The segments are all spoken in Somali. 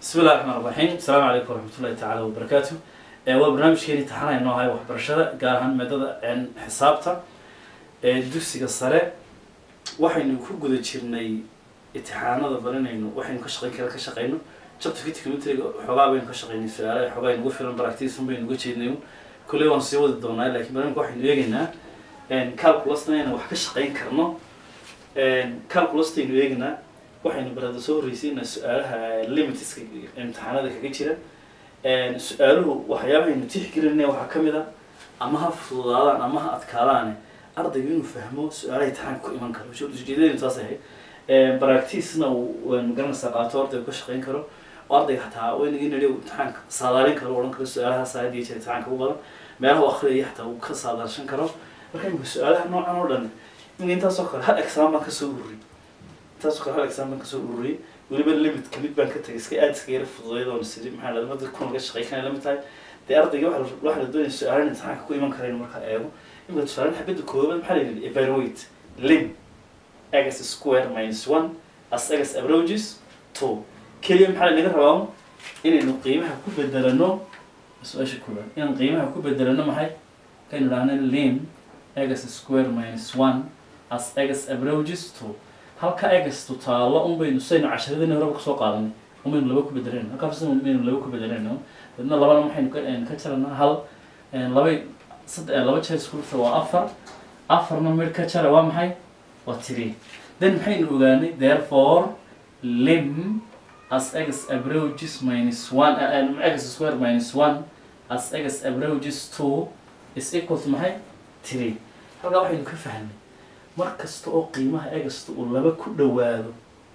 bismi illahi raxmaan raxiim asalaamu calaykum waraxmatullahi tacaala wabarakaatu waa barnaamijkeeni taxana inoo ahay waxbarashada gaar ahaan maadada xisaabta ee dugsiga sare waxaynu ku guda jirnay itixaanada baranayno waxaynu ka shaqeyn kara ka shaqeyno chapterka technometriga xoogaa baynu ka shaqeynay su-aalaha xoogaa inugu filan baractiisan baynu uga jeednay kolley waan sii wadi doonaa laakiin barnaamijka waxaynu eegaynaa calculusna inaan wax ka shaqeyn karno calculustaynu eegaynaa waxaynu barada soo horreysayna su-aalaha limitska imtixaanada kaga jira su-aaluhu waxyaabahaynu tixgelinaya waxaa ka mid a ama ha fududaadaan ama ha adkaadaane ardayga inuu fahmo su-aalaha imtixaanka ku iman karo ujeedadaynu taas ahayd baractiisna uu magaranaysaa qaato ardayga ka shaqeyn karo oo ardayga xataa waynaga inadhi imtixaanka saadaalin karo odhan karo su-aalaha saadiya jira imtixaanka u badan meelaha u akhriyaya xataa uu ka saadaalshan karo marka imika su-aalaha noocan oo dhan imika intaasoo kale hal exam baan kasoo ururiyay intaasoo kale hal exam baan kasoo ururiyay weliba limit kamid baan ka tagay iska aad iska yara fududeyd oon siri maxaa dhahda mada kun laga shaqey kanay lamid tahay dee ardayga waxa la waxa la doonaya su-aalan imtixaanka ku iman karaynu markaa eego imika tusaalan xabadda koobaad maxaa la yidhi evaluate lim x square minus one as x approaches two keliya maxaa lanaga rabaa inaynu qiimaha ku bedelano su-aasha koobaad inaan qiimaha ku bedelano maxay kaynu dhahna lim x square minus one as x approaches two halka x tutaalo un baynu saynu casharadii horeba kasoo qaadanay un baynu laba ku bedelanayno halkaas un baynu laba ku bedelanayno dadna labana waxaynu ka ka jaranaa hal laba sadde laba jeer isku dhufta waa afar afarna midh ka jara waa maxay waa three then maxaynu ogaanay therefore lim as x approaches minus one uh, x square minus one as x approaches two is equal to maxay three halkaa waxaynu ka fahnay mar kasta oo qiimaha egasta uu laba ku dhawaado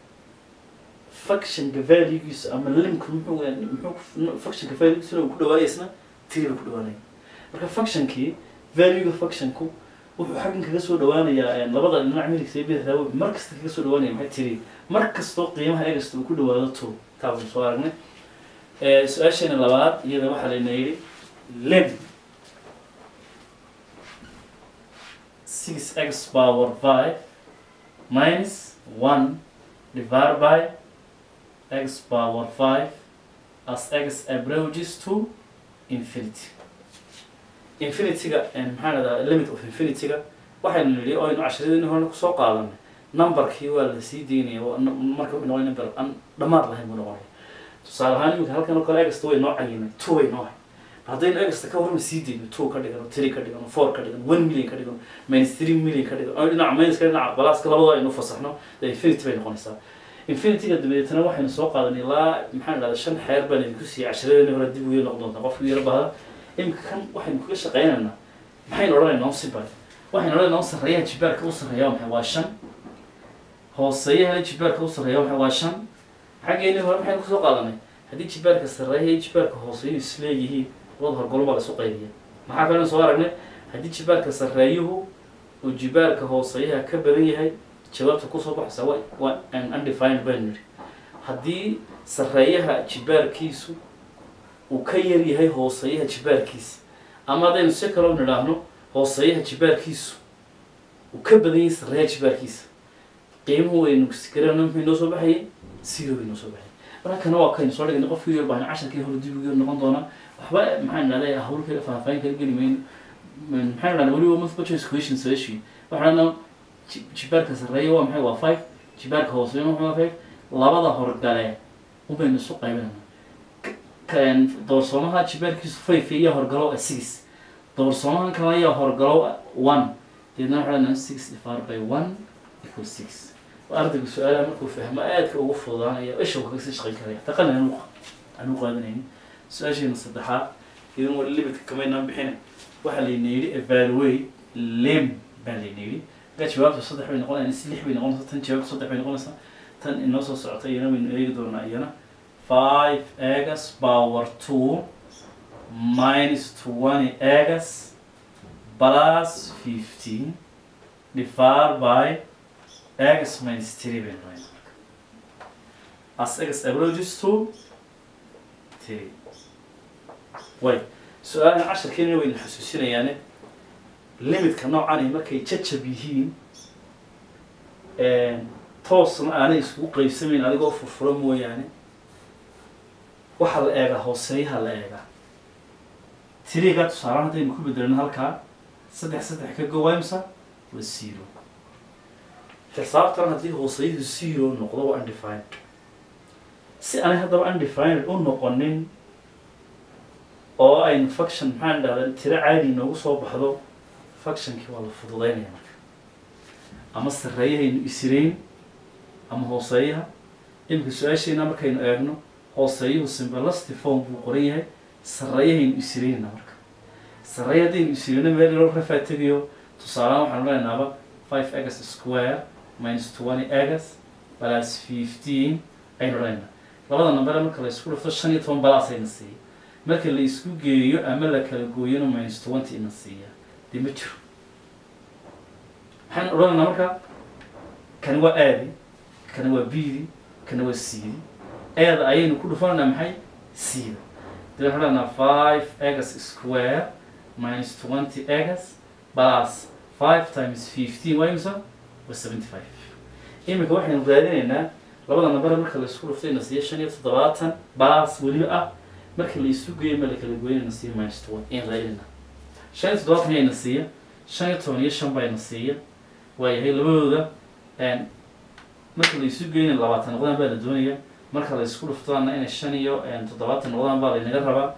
fuctionka valuegiisa ama limka muxuu muxuu fuctionka valuegiisuna uu ku dhawaanaysna three buu ku dhawaanaya marka fuctionkii valuega fuctionku wuxuu xaggan kaga soo dhawaanayaa labada dhinac midigta iyo bidixda wuxuu mar kasta kaga soo dhawaanaya maxay three mar kastoo qiimaha egasta uu ku dhawaado two taa baynu soo aragnay su-aasheena labaad iyada waxaa layna yidhi lim six x power five minus one divided by x power five as x approaches to infinity infinityga maxaa dhahdaa limit of infinityga waxaynu nidhi oo aynu casharadeenii horena kusoo qaadanay numberkii waa la sii deynaya marka wuxuu noqonay number aan dhammaad lahayn buu noqonaya tusaale ahaan iminka halkan oo kale egasta way noo cayimay two way noo hay haddaynu egasta ka warma sii deyno two ka dhigano three ka dhigano four ka dhigano one million ka dhigano minus three million ka dhigano oo dhinaca minuska dhinaca balaaska labadoo aynu fasaxno dee infinity bay noqonaysaa infinityga dabadeetana waxaynu soo qaadanay ilaa maxaan dhahda shan xeer baan idinku siiyay casharadeenii hore dib uga noqon doontaa qofku yaro bahda imika kan waxaynu kaga shaqeynaynaa maxaynu odhanaynaa sibay waxaynu odhanaynaa sarreeyaha jibaarka u sarreeya maxay waa shan hooseeyaha jibaarka u sarreeya maxay waa shan xaggeeni hore maxaynu kusoo qaadanay haddii jibaarka sarreeya iyo jibaarka hooseeyuhu isleeyihiin labada horgolo baa lasu qaybiya maxaa kalena soo aragnay haddii jibaarka sarreeyuhu uu jibaarka hooseeyaha ka badan yahay jawaabta kusoo baxaysa wa waa undefined baynu nidhi haddii sarreeyaha jibaarkiisu uu ka yar yahay hooseeyaha jibaarkiisa ama haddaynu si kaloo nidhaahno hooseeyaha jibaarkiisu uu ka badan yahay sarreeyaha jibaarkiisa qiimuhu waynu garana muxuu inoo soo baxayay zero bay inoo soo baxayay marka kana waa kaynu soo dhignay qofkii yar baan casharkii hore dib ugu noqon doonaa waxba maxaan dhahday hawl kale faahfaahin kala geli mayno maxaan dhahdaa weliba multiple choice question solution waxaan dhahdaa jibaarka sarreeya waa maxay waa five jibaarka hooseeya waa five labada horgale ubaynu isu qaybinayna doorsoomaha jibaarkiisu five iyo horgalo six doorsoomahan kale ayaa horgalo one deedna waxaa dhahdaa six divided by one equal six ardaygu su-aalaha markuu fahmo aadka ugu fududaanaya isha uu kaga sii shaqeyn karaya taqana aan u qaadanaynin su-aasheena saddexaad idan wali limitka kamaynaan bixina waxaa layna yidhi evaluate lim baa layna yidhi markaa jawaabta saddex bay noqonaysa lix bay noqonaysaa tan jawaabta saddex bay noqonaysaa tan inoo soo socota iyana waynu eegi doonaa iyana five egas power two minus twenty egas plus fifteen divided by x minus three baynu noqonayna as x approaches to three way su-aalahan casharkeena waynu xasuusinayaane limitka noocani markay jajab yihiin toosna aanay iskugu qeybsamayn adigoo furfuro mooyaane waxaa la eegaa hooseeyaha la eegaa tiriga tusaale haddaynu ku bedelno halkaa saddex saddex ka gowaymsa waa zero xisaabtan haddii hooseyadu zero noqdo waa undefined si aanay haddaba undefined u noqonin oo aynu function maxaan dhahdaa tiro caadi noogu soo baxdo functionkii waa la fududeynaya marka ama sarreeyahaynu isirayn ama hooseeyaha iminka su-aasheena markaynu eegno hooseeyuhu simbalasti form buu qoran yahay sarreeyahaynu isiraynna marka sarreeya haddaynu isirayno meel loo rafaa tegayo tusaalehaan waxaanu leenaaba five egas square minus twenty egas plus fifteen aynu leenaha labada nambere marka la isku dhufto shan iyo toban balaas ayna siiya marka la isku geeyo ama la kala gooyona minus twenty ina siiya dee ma jiro maxaan odhanaynaa marka kani waa aadi kani waa bidi kani waa cdi eeda ayaynu ku dhufanaynaa maxay cda dee waxaan leenaha five egas square minus twenty egas plus five times fifteen waa imisa waa seventy five iminka waxaynu raadinaynaa labada nambare marka la isku dhuftay na siiya shan iyo toddobaatan plus weliba ah marka la isu geeyo ma la kala gooyna na siiya minus twenty in raadinayna shan iyo toddobaatan ayayna siiya shan iyo toban iyo shan bayna siiya waayahay labadooda marka la isu geyna labaatan noqdaan baa la doonaya marka la isku dhuftaana inay shan iyo toddobaatan noqdaan baa laynaga rabaa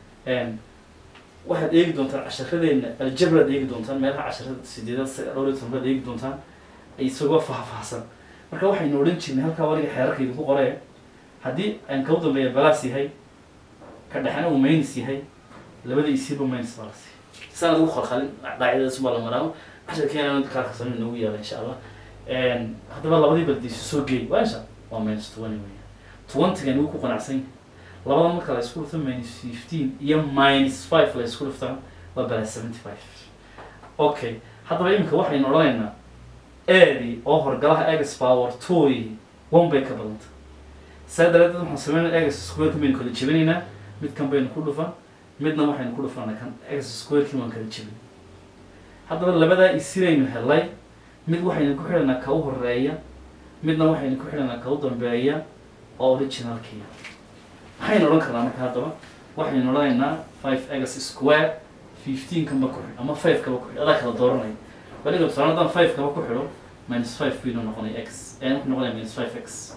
waxaad eegi doontaan casharadeena aljabraad eegi doontaan meelaha casharada sideedaad dhowr iyo toban baad eegi doontaan isagoo faahfaahsan marka waxaynu odhan jirnay halkaa waliga xeerarka idinku qoree haddii aan kau dambeeya balaas yahay ka dhexena uu maynis yahay labada isiiba maynis baa la siiya saan ugu khalkhalin dhaacidadaas baa la maraamo casharkeena kaarkasan noogu yaala insha allah haddaba labadii baldiisu soo geey waa insha waa minus twenty weya twentygan wuu ku qanacsan yahay labada marka la isku dhufto minus fifteen iyo minus five la isku dhuftaan waa balas seventy five okay haddaba iminka waxaynu odhanaynaa eedi oo horgalaha egas power toy one bay ka badanta saa daraadeed waxaan sameynaa egas squareki baynu kala jebinaynaa midkan baynu ku dhufan midna waxaynu ku dhufanaa kan egas squareki waan kala jebin haddaba labadaa isiraynu helay mid waxaynu ku xidhanaa ka u horeeya midna waxaynu ku xidhanaa ka u dambeeya oo originalkiya maxaynu odhan karnaa marka haddaba waxaynu odhanaynaa five egas square fifteen kanba ku xidh ama five kaba ku xidh adaa kala dooranaya waliga tusaale haddaan five kaba ku xidho minus five baynu noqonaya x ee wuxuu noqonaya minus five x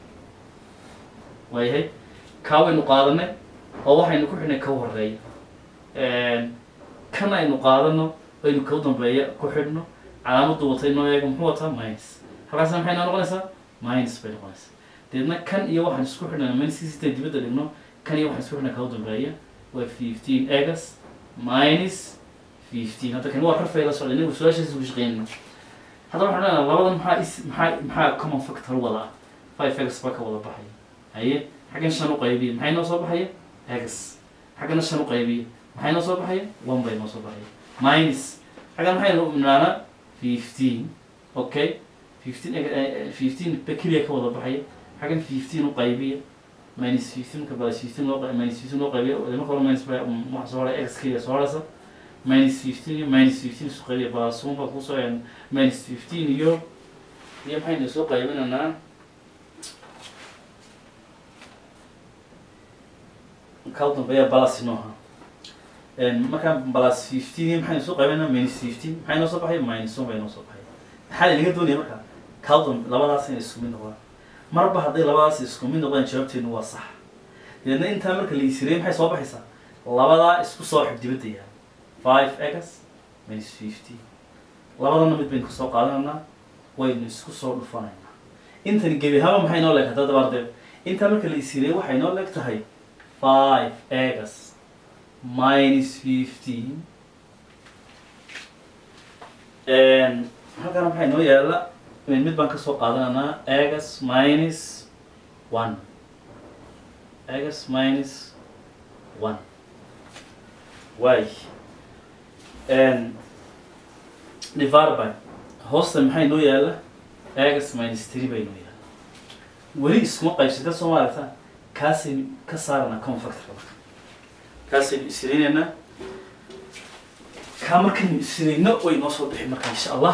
waayahay kaa waynu qaadanay oo waxaynu ku xidhnay ka u horeeya kan aynu qaadano aynu ka u dambeeya ku xidhno calaamaddu watay noo eega muxuu wataa minus halkaasna maxay noo noqonaysaa minus bay noqonaysaa deedna kan iyo waxaan isku xidhnaa minuskiisa intay dibadda dhigno kan iyo waxaan isku xidhnaa ka u dambeeya waa fifteen egas minus fifteen hadda kan waa rafay la socda inagu su-aashaas ugu shaqeynayna haddaba waxaan leenaha labadan maxaa is maxaa maxaa common factor wada ah five egas baa ka wada baxaya haye xaggan shan u qaybiya maxay noo soo baxaya egas xaggana shan u qaybiya maxay noo soo baxaya one bay noo soo baxaya minus xaggan maxaynu imnaanaa fifteen okay fifteen fifteen ba keliya ka wada baxaya xaggan fifteen u qaybiya minus fifteen ka balas fifteen loo minus fifteen loo qaybiya marka hore minus ba waxa soo haray x keliya soo haraysa minus fifteen iyo minus fifteen isu qaybiya balas one baa kusoo minus fifteen iyo iyo maxaynu soo qaybinaynaa ka u dambeeya balas inoo ahaa markaa balas fifteen maxaynu soo qaybinaa minus fifteen maxay noo soo baxay minus one bay noo soo baxay maxaa laga doonaya marka kaldam labadaas inay isku mid noqdaan marba hadday labadaas isku mid noqdaan jawaabteenu waa sax deedna intaa marka la isirey maxay soo baxaysaa labadaa isku soo xib dibadda yaha five egas minus fifteen labadana mid baynu kasoo qaadanaynaa waynu isku soo dhufanaynaa intani gebi ahaaba maxay noo leeg hadda dabaardeed intaa marka la isirey waxay noo leeg tahay five egas minus fifteen halkana maxay noo yaala mid baan kasoo qaadanaynaa egas minus one egas minus one waay divided by hoosta maxay noo yaala egas minus three bay noo yaala weli iskuma qaybsata soo maaragta kaasaynu ka saaranaa confactor kaasaynu isireynaynaa kaa markaynu isireyno way noo soo bixi marka insha allah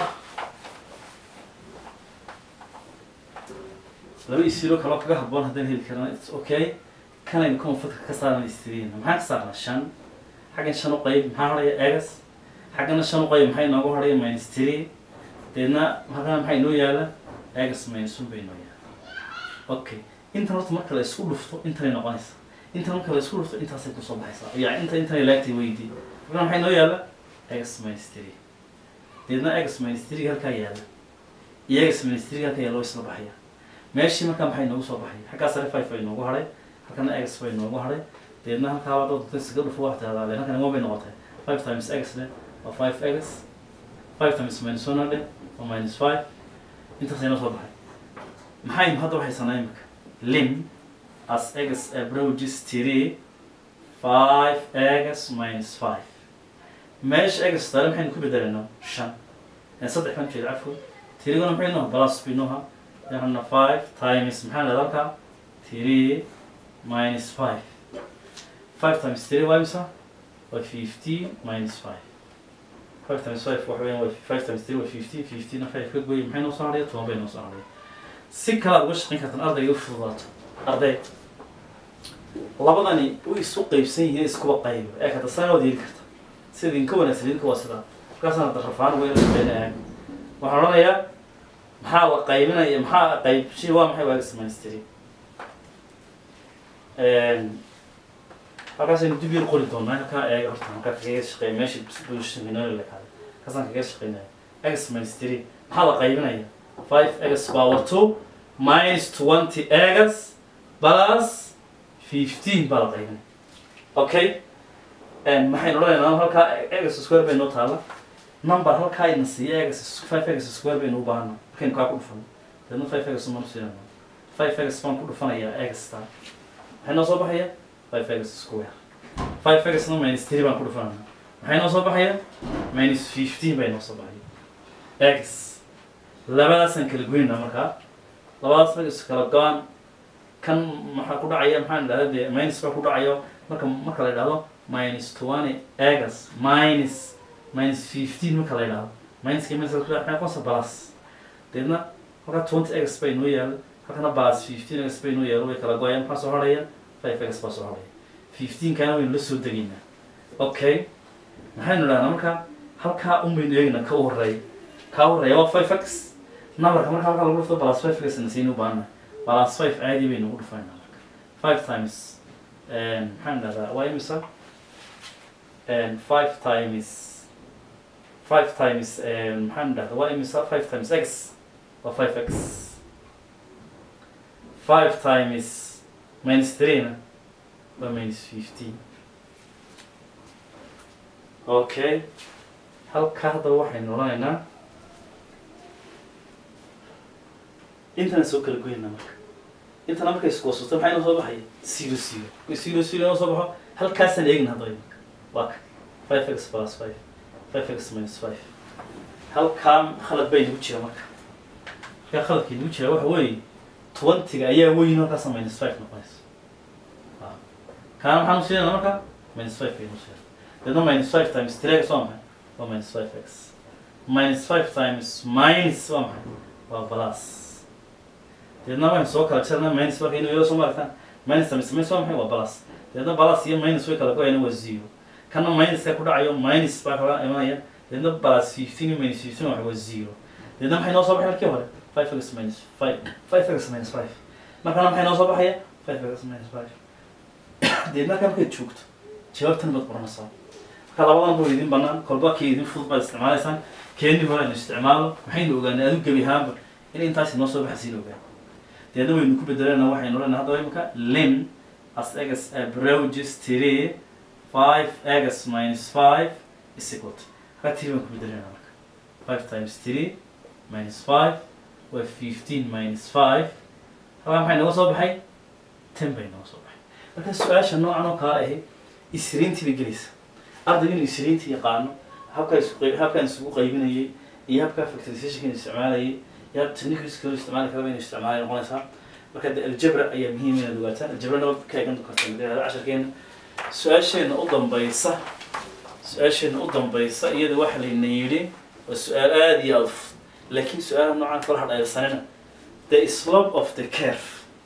laba isiro kaloo kaga haboon haddaan heli karana its okay kanaynu confidka ka saarna istiriina maxaan ka saarnaa shan xaggan shan u qayb maxaa hadhaya egas xaggana shan u qayb maxaa inoogu hadhaya minus three deedna halkana maxaa inoo yaala egas minus one bay inoo yaala okay intan horta marka la isku dhufto intanay noqonaysa intan marka la isku dhufto intaasay kusoo baxaysaa yani inta intanay laagtay weydii halkana maxaa inoo yaala egas minus three deedna egas minus three halkaa yaala iyo egas minus three halkaa yaala way isla baxaya meeshii markaa maxay inoogu soo baxay xaggaa sare five bay inoogu hadhay halkana x bay inoogu hadhay deedna halkaa waa dad iskaga dhufo wax tahdaa leen halkan one bay noqotay five times x le waa five x five times minus one le waa minus five intaas inoo soo baxay maxaynu hadda waxaysanaa imika lim as x approaches three five x minus five meesha x tale maxaynu ku bedelanaa shan saddex baan jeeda cafwa tiriguna maxay nooha balas bay nooha لأن 5 times محل ذلك 3 minus 5 5 times 3 وامسا و 50 minus 5 5 times 5 وحوين و 5 times 3 و 50 50 نفع يفكر قوي محين نوصل عليه طوان بين نوصل عليه سكة وش قين كانت الأرض يفضلات أرضي labadani way isu qaybsan yihiin iskuba qayb ee kata saanoo diiri karta sida idinka wanaagsan idinka waa sidaa markaasana darafaan weyna shaqeynayaan waxaan odhanayaa maxaa la qaybinaya maxaa qayb shi waa maxay waaga samaystiri halkaasaynu dib yar qori doonaa halkaa eega horta halkaa kaga shaqeeya meesha bulshaminoola lekaada kaasaan kaga shaqeynaya egas samaystiri maxaa la qaybinaya five egas power two minus twenty egas plus fifteen baa la qaybinaya okay maxaynu odhanaynaa halkaa egas square bay noo taala number halkaa ina siiya egas five egas square baynu u baahana markaynu kaa ku dhufano deedna five egas manu siinana five egas baan ku dhufanayaa egasta maxay noo soo baxaya five egas square five egasna minus three baan ku dhufanana maxay noo soo baxaya minus fifteen bay noo soo baxaya egas labadaasaan kala goynaa markaa labadaas markas kala go-an kan maxaa ku dhacaya maxaan idhahda dee minus baa ku dhacayo marka marka la idhahdo minus twenty egas minus minus fifteen marka la idhahdo minuska minus maxay qosa plus deedna halkaa twenty x bay noo yaalo halkana plus fifteen x bay noo yaalo way kala go-ayaan maxaa soo harhaya five x baa soo harhaya fifteen kana waynu la soo degaynaa okay maxaynu idhahnaa marka halkaa un baynu eegnaa ka u horeeya kaa u horeeya waa five x numberka marka halkaa lagu dhufto plus five x na saynu baahana plus five caadi baynu ugu dhufaynaa marka five times maxaan idhahdaa waa imisa five times five times maxaan idhahda waa imisa five times x waa five x five times minus three na waa minus fifteen okay halka hadda waxaynu odhanaynaa intana soo kala goynaa marka intana markay iskuwasato maxay noo soo baxaya zero zero zero zero noo soo baxo halkaasaan eegna hadda imika waa ka five x plus five five x minus five halkaa khalad bay nagu jira marka halkaa khaladkii nagu jira waxa weeye twentyga ayaa weyn halkaasa minus five noqonaysa kaana maxaan usiinana marka minus five baynu usiina deedna minus five times three x waa maxay waa minus five x minus five times minus waa maxay waa plus deedna waxaynu soo kala jarnaa minus marka inuu yaro soo maaragtaan minus times minus waa maxay waa plus deedna plus iyo minus way kala go-ayana waa zero kana minuska ku dhacayo minus baa kala imanaya deedna plus fifteen iyo minus fifteen waxa waa zero deedna maxay noo soo baxay halkii hore five x minus five five x minus five markana maxay noo soo baxaya five x minus five deedna markaa markaad joogto jawaabtan baad qoranaysaa marka labadan buu idin banaan kolba kii idin fudud baad isticmaalaysaan keenii hore aynu isticmaalo maxaynu ogaanay adu gebi ahaanba in intaasi noo soo baxaysiin ogaan deedna waynu ku bedelana waxaynu odhanay hadda imika lim as x approaches three five x minus five is equal to halkaa three baan ku bedelana marka five times three minus five waa fifteen minus five halkaa maxay nooga soo baxay ten bay nooga soo baxay marka su-aasha noocan oo kale ahi isriintii bay gelaysa ardayga inuu isriinta yaqaano habkaa isku qayb habkaan isugu qaybinayay iyo habkaa factorizationka isticmaalayay iyo hab techniques kale isticmaali karaba inuu isticmaalay noqonaysaa marka de aljabra ayaa muhiim inaad ogaataan aljabrana ka eegan karta madalada casharkeena su-aasheena u dambaysa su-aasheena u dambaysa iyada waxa layna yidhi waa su-aal aada iyo aada u fudud laakiin su-aalaha noocan kala hadhayrsanina the slope of the curve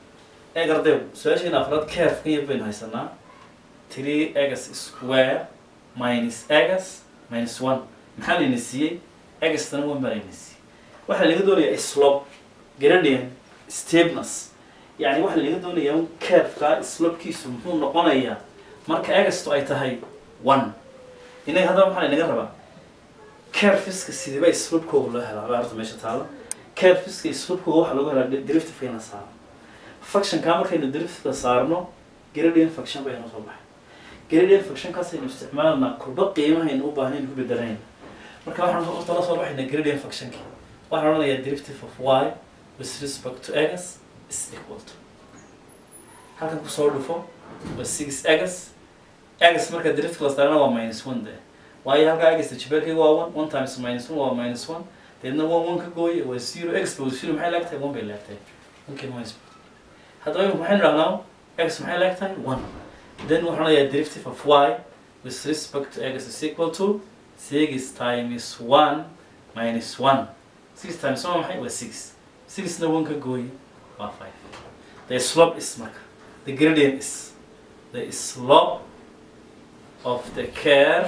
eeg arday su-aasheena afraad carefka iyo baynu haysanaa three x square minus x minus one maxaa layna siiyey xtana one baa layna siiyey waxaa laga doonayaa slope gradient steepness yani waxaa laga doonayaa carefka slopekiisu muxuu noqonayaa marka exto ay tahay one inaga haddaba maxaa laynaga rabaa carfiska sidiiba slopekooga loo helaa baa horta meesha taalo carfiska slopekooga waxaa lagu helaa derivative ina saaro functionka markaynu derivative saarno gradient function baynu soo baxay gradient functionkaas aynu isticmaalnaa kulba qiimahaynu u baahnayn ku bedelanayna marka waxaan horta la soo baxaynaa gradient functionki waxaan odhanayaa derivative of y with respect to x is equal to halkan kusoo dhufo waa six x x marka derivative la saarana waa minus one de waayo halkaa x jibeelkayga waa one one times minus one waa minus one deedna one one ka gooye waa zero x ba zero maxay laagtahay one bay laagtahay one kan minus haddaba imika maxaynu dhahnaa x maxay laagtahay one then waxaan odhanayaa derivative of y with respect to x is equal to six times one minus one six times one maxay waa six sixna one ka gooye waa five the slope is marka the gradient is the slope of the curve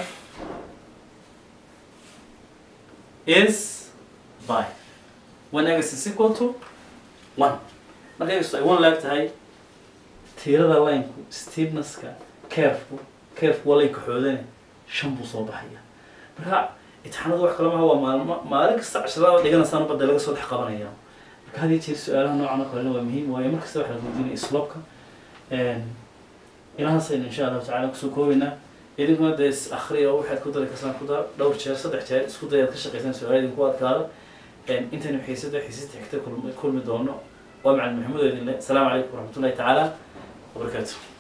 is by when x is equal to one marka x ay one laag tahay tiirada lineku steepnesska curveku curveku waa lineka xoodane shan buu soo baxaya marka imtixaanada wax kale maha waa maalmo maalin kasta casharada dhiganaysaan badda laga soo dhex qabanaya marka had iyo jeer su-aalaha noocan oo kalena waa muhiim waayo markasta waxaa la weydiinaya sloopka ilahaasaynu insha allahu tacala kusoo koobaynaa idinkuna dee is akriya oo waxaad ku dari karsaan ku dar dhowr jeer saddex jeer isku dayaad ka shaqaysaan su-aala idinku adkaada intaynu xiisada xiisada xigta kulmi doono waa macalin maxamuud idinle asalaamu calaykum waraxmatullahi tacaala wabarakaatu